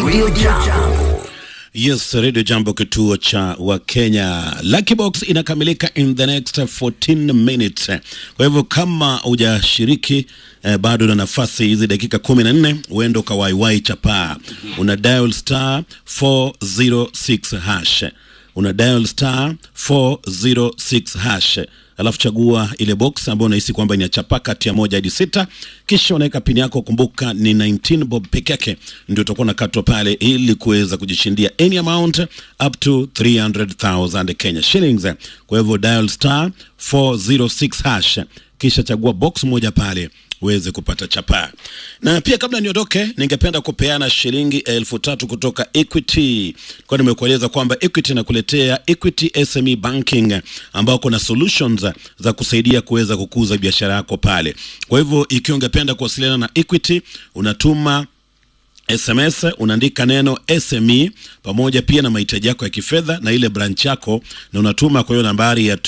Radio Jambo. Yes, Radio Jambo, kituo cha Wakenya. Lucky Box inakamilika in the next 14 minutes. Kwa hivyo kama hujashiriki eh, bado na nafasi hizi dakika kumi na nne uende ukawaiwai chapaa. Una dial star 406 hash, una dial star 406 hash alafu chagua ile box ambayo unahisi kwamba inachapa kati ya moja hadi sita, kisha unaweka pini yako. Kumbuka ni 19 bob peke yake ndio utakuwa nakatwa pale, ili kuweza kujishindia any amount up to 300,000 Kenya shillings. Kwa hivyo dial star 406 hash, kisha chagua box moja pale uweze kupata chapaa. Na pia kabla niondoke, ningependa kupeana shilingi elfu tatu kutoka Equity. Kwa nimekueleza kwamba Equity inakuletea Equity SME Banking ambao kuna solutions za kusaidia kuweza kukuza biashara yako pale. Kwa hivyo ikiwa ungependa kuwasiliana na Equity, unatuma SMS unaandika neno SME pamoja pia na mahitaji yako ya kifedha na ile branch yako, na unatuma kwa hiyo nambari ya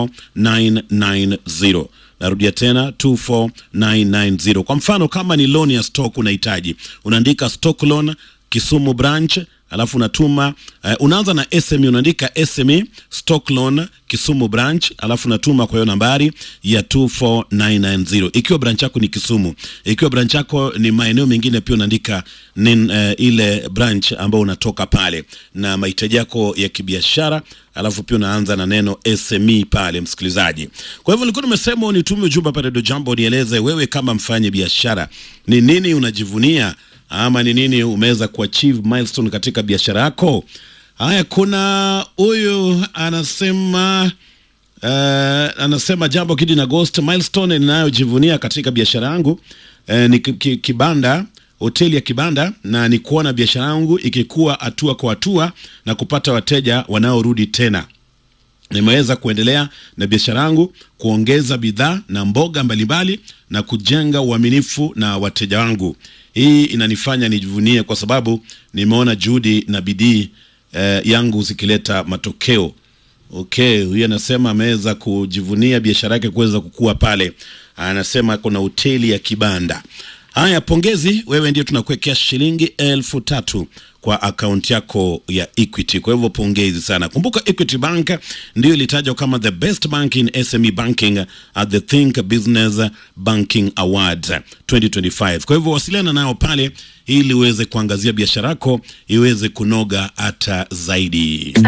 24990. Narudia tena 24990. Kwa mfano kama ni loan ya stock unahitaji, unaandika stock loan Kisumu branch alafu unatuma uh, unaanza na SME unaandika SME stock loan Kisumu branch alafu unatuma kwa hiyo nambari ya 24990 ikiwa branch yako ni Kisumu. Ikiwa branch yako ni maeneo mengine pia unaandika nin, uh, ile branch ambao unatoka pale na mahitaji yako ya kibiashara alafu pia unaanza na neno SME pale, msikilizaji. Kwa hivyo nilikuwa nimesema unitume ujumbe pale Radio Jambo, nieleze wewe kama mfanye biashara ni nini unajivunia ama ni nini umeweza kuachieve milestone katika biashara yako. Haya, kuna huyu anasema uh, anasema jambo kidi na ghost milestone ninayojivunia katika biashara yangu uh, ni ki- ki- kibanda hoteli ya kibanda na ni kuona biashara yangu ikikuwa hatua kwa hatua na kupata wateja wanaorudi tena nimeweza kuendelea na biashara yangu kuongeza bidhaa na mboga mbalimbali na kujenga uaminifu na wateja wangu. Hii inanifanya nijivunie kwa sababu nimeona juhudi na bidii eh, yangu zikileta matokeo. Okay, huyu anasema ameweza kujivunia biashara yake kuweza kukua pale. Anasema kuna hoteli ya kibanda. Haya, pongezi, wewe ndio tunakuwekea shilingi elfu tatu kwa akaunti yako ya Equity. Kwa hivyo pongezi sana. Kumbuka Equity Bank ndio ilitajwa kama the best bank in SME banking at the Think Business Banking Awards 2025. Kwa hivyo wasiliana nao pale ili uweze kuangazia biashara yako iweze kunoga hata zaidi.